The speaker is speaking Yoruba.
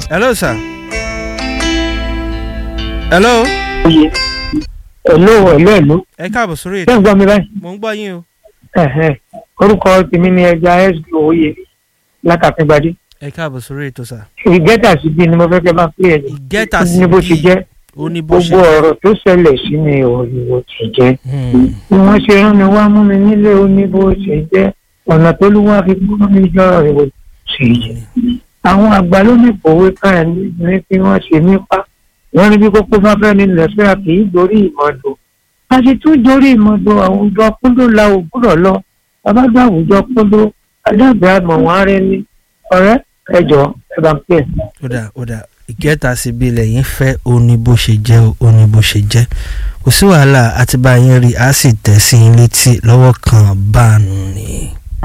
hello sir. hello. Oye. Hello, hello, hello. ẹ káàbọ̀ sórí Ṣé ètò ń gbọ́ mi báyìí? mò ń gbọ́ yín o. Ẹ̀hẹ̀. Orúkọ tèmi ni ẹja SB Oyè látàfíngbadé. ẹ káàbọ̀ sórí ètò sà. Ìgẹ́tà sí bí ni mo fẹ́ kẹ́ máa pè é. ìgẹ́ta sí Ní bó ṣe jẹ́. ó ní bó ṣe Gbogbo ọ̀rọ̀ tó ṣẹlẹ̀ sí mi ò ní bó ṣe jẹ́. Hmm. Bí wọ́n ṣe rán mi wá mú mi nílé ó ní bó ṣe jẹ́. Ọ̀nà tó ló wá fi kúrò mi jọ rẹ̀ bó ṣe jẹ́. Àwọn àgbà ló ní ìpòwé kan ẹ̀ ní kí wọ́n ṣe nípa. Wọ́n ní bí kókó bá fẹ́ ní lẹ́sẹ̀ kì í dorí ìmọ̀dò. A ti tún dorí ìmọ̀dò àwùjọ kúndó la òwúrọ̀ lọ. Bàbá gbà àwùjọ kúndó. Adágbé àmọ̀ wọn rẹ ní. Ọ̀rẹ́ ẹjọ́ ẹ bá ń pè é. ó dà ó dà ìgẹ́ta sí bí lẹ́yìn fẹ́ ó ní bó ṣe jẹ́ o, ó ní bó ṣe jẹ́ kò sí wàhálà àti bá yín rí a sì tẹ̀ sí yín létí lọ́wọ́ kan báànù ni.